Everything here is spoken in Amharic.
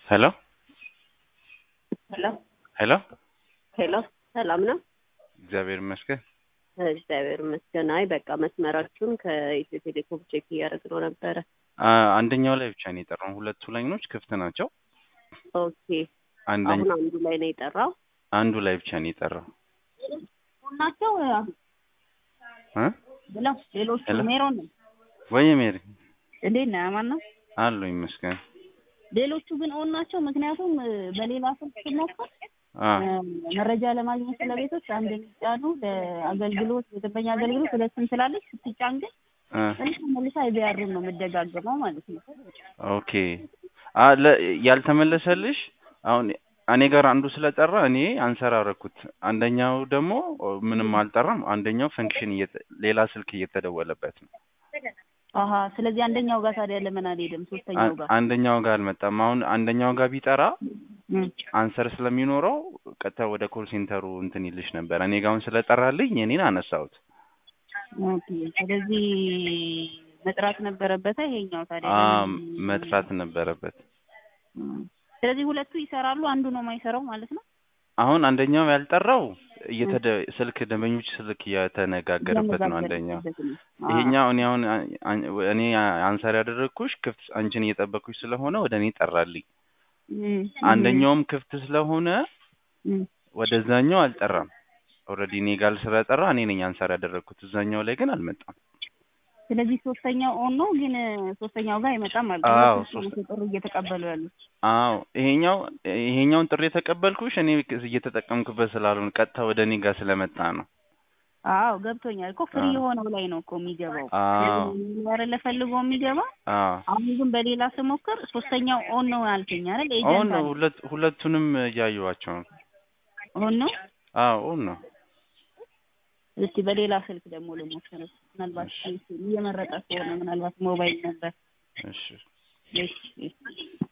ሄሎ ሄሎ ሄሎ ሄሎ፣ ሰላም ነው? እግዚአብሔር ይመስገን። እግዚአብሔር ይመስገን። አይ በቃ መስመራችሁን ከኢትዮ ቴሌኮም ቼክ እያደረግነው ነበረ። አ- አንደኛው ላይ ብቻ ነው የጠራው። ሁለቱ ላይኖች ክፍት ናቸው። ኦኬ፣ አንደኛ አሁን አንዱ ላይ ነው የጠራው አንዱ ላይ ብቻ ነው የጠራው ናቸው እ ብለው ሌሎቹ ሄሎ። ሜሮን ነው። ወይ ሜሪ እንዴት ነህ? አማን ነው። አሉ ይመስገን። ሌሎቹ ግን ኦን ናቸው። ምክንያቱም እ፣ በሌላ ስልክ ስሞክር አ እ፣ መረጃ ለማግኘት ስለ ቤቶች አንድ የሚጫኑ ለአገልግሎት የደንበኛ አገልግሎት ሁለትም ስላለች ስትጫን ግን አ መልሳ መልሳ አይቢያሩን ነው የምደጋገመው ማለት ነው። ኦኬ አ ለ ያልተመለሰልሽ አሁን እኔ ጋር አንዱ ስለጠራ እኔ አንሰር አደረኩት። አንደኛው ደግሞ ምንም አልጠራም። አንደኛው ፈንክሽን እየተ- ሌላ ስልክ እየተደወለበት ነው። አሀ ስለዚህ አንደኛው ጋር ታዲያ ለምን አልሄድም? ሶስተኛው ጋር አንደኛው ጋር አልመጣም። አሁን አንደኛው ጋር ቢጠራ እም። አንሰር ስለሚኖረው ቀጥታ ወደ ኮል ሴንተሩ እንትን ይልሽ ነበር። እኔ ጋር አሁን ስለጠራልኝ እኔን አነሳሁት። ኦኬ ስለዚህ መጥራት ነበረበት ይሄኛው ታዲያ አ ለምን? መጥራት ነበረበት። እም። ስለዚህ ሁለቱ ይሰራሉ፣ አንዱ ነው የማይሰራው ማለት ነው። አሁን አንደኛው ያልጠራው እየተደ ስልክ ደንበኞች ስልክ እየተነጋገረበት ነው አንደኛው። እየተነጋገርንበት ነው። ይሄኛው እኔ አሁን አ- አን- እኔ አንሰር ያደረግኩሽ ክፍት አንቺን እየጠበኩሽ ስለሆነ ወደ እኔ ጠራልኝ። እም። አንደኛውም ክፍት ስለሆነ እም። ወደዛኛው አልጠራም። ኦልሬዲ እኔ ጋር ስለጠራ እኔ ነኝ አንሰር ያደረግኩት። እዛኛው ላይ ግን አልመጣም። ስለዚህ ሶስተኛው ኦን ነው፣ ግን ሶስተኛው ጋር አይመጣም ማለት አዎ፣ ነው። ሶስት ጥሩ እየተቀበሉ ያሉት አዎ ይሄኛው ይሄኛውን ጥሪ የተቀበልኩሽ እኔ እየተጠቀምኩበት ስላልሆነ ቀጥታ ወደ እኔ ጋር ስለመጣ ነው። አዎ ገብቶኛል እኮ ፍሪ አዎ። የሆነው ላይ ነው እኮ የሚገባው አዎ ያረለ ፈልጎ የሚገባ አዎ አሁን ግን በሌላ ስሞክር ሶስተኛው ኦን ነው አልከኝ አይደል? ኦን ኤጀንት ነው። አለ ሁለት ሁለቱንም እያየኋቸው ነው። ኦን ነው። አዎ ኦን ነው። እስቲ በሌላ ስልክ ደግሞ ልሞክር። ምናልባት እየመረጠ ከሆነ ምናልባት ሞባይል ነበር። እሺ እሺ እሺ